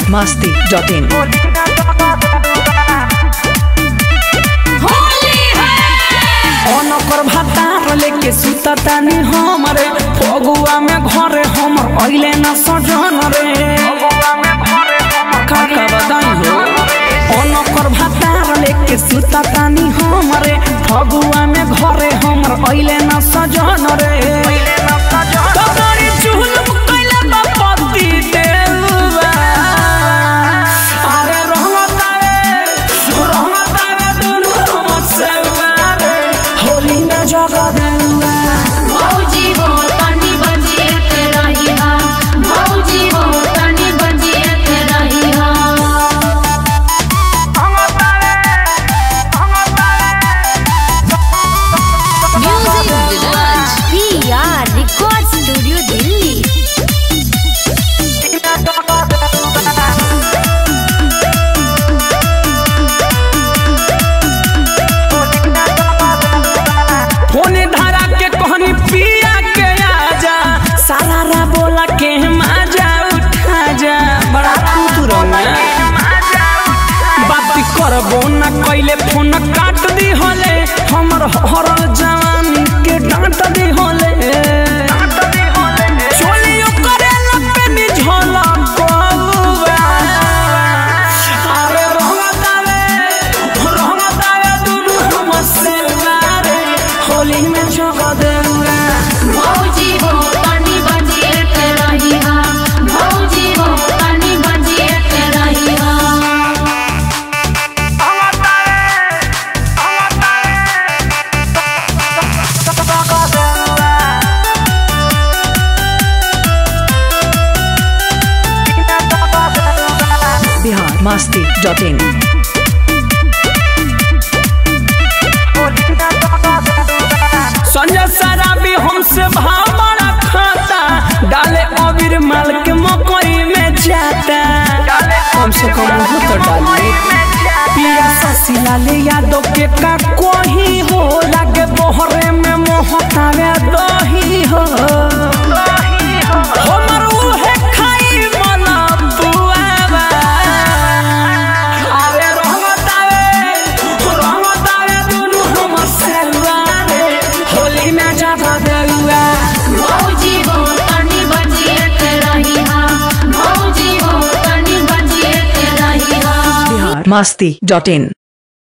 masti.in. अनकर भातार लेके सुता तानी हमरे फगुआ में घरे हमर अइले न सजन रे का का बताई हो अनकर भातार लेके सुता तानी हमरे फगुआ में घरे हमर अइले न सजन रे तो बड़ी चुलम कइले बा पति देलुआ अरे रहमतारे रहमतारे दुनु हमसे मारे होली में जगा देलुआ भौजी वो तनी बजिए के रहिहा भौजी वो तनी बजिए के रहिहा music Viraj PR record studio Delhi फोने धारा के कहनी पिया के आजा सारा रा बोला के माजा उठा जा बड़ा कुतुरंगा बात करबो न कइले फोन काट दी होले हमर हरल जवानी के डांट दी होले चोलियो करे लपे नि झोला बउआ अरे रहमतावे रहमतावे दुनु हमसे मारे होली में जगा देउआ भौजी वो तनी बजिए के रहिहा भौजी वो तनी बजिए के रहिहा Bihar masti.in. संजय शराबी हमसे भावना खाता डाले अबीर माल के मकई में जाता कम से कम वो तो डाले पिया ससीला ले यादव के का कोही हो लागे बोहरे में मोहतावे दही हो हमर उहे खाई मना बुआवा अरे रहमतावे रहमतावे दुनु हमर सेलवारे होली में जाता देउआ भौजी वो तनी बजिए के रहिहा भौजी वो तनी बजिए के रहिहा Bihar masti.in.